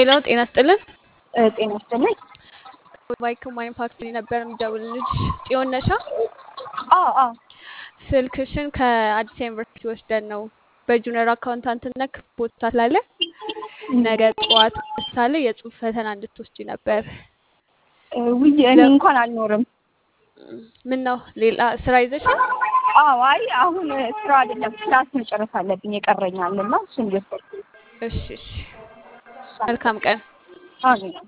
ሌላው ጤና ይስጥልን። ጤና ይስጥልኝ። ባይክ ማኒፋክቸሪንግ ነበር የምደውልልሽ። ጽዮን ነሻ? አዎ አዎ ስልክሽን ከአዲስ ዩኒቨርሲቲ ወስደን ነው በጁኒየር አካውንታንትነት ቦታ ስላለ ነገ ጠዋት ምሳሌ የጽሁፍ ፈተና እንድትወስጂ ነበር። ውይ እኔ እንኳን አልኖርም። ምን ነው ሌላ ስራ ይዘሻል? አዎ አይ አሁን ስራ አይደለም ክላስ መጨረስ አለብኝ የቀረኛል እና እሱን እየወሰድኩ እሺ እሺ። መልካም ቀን። አሜን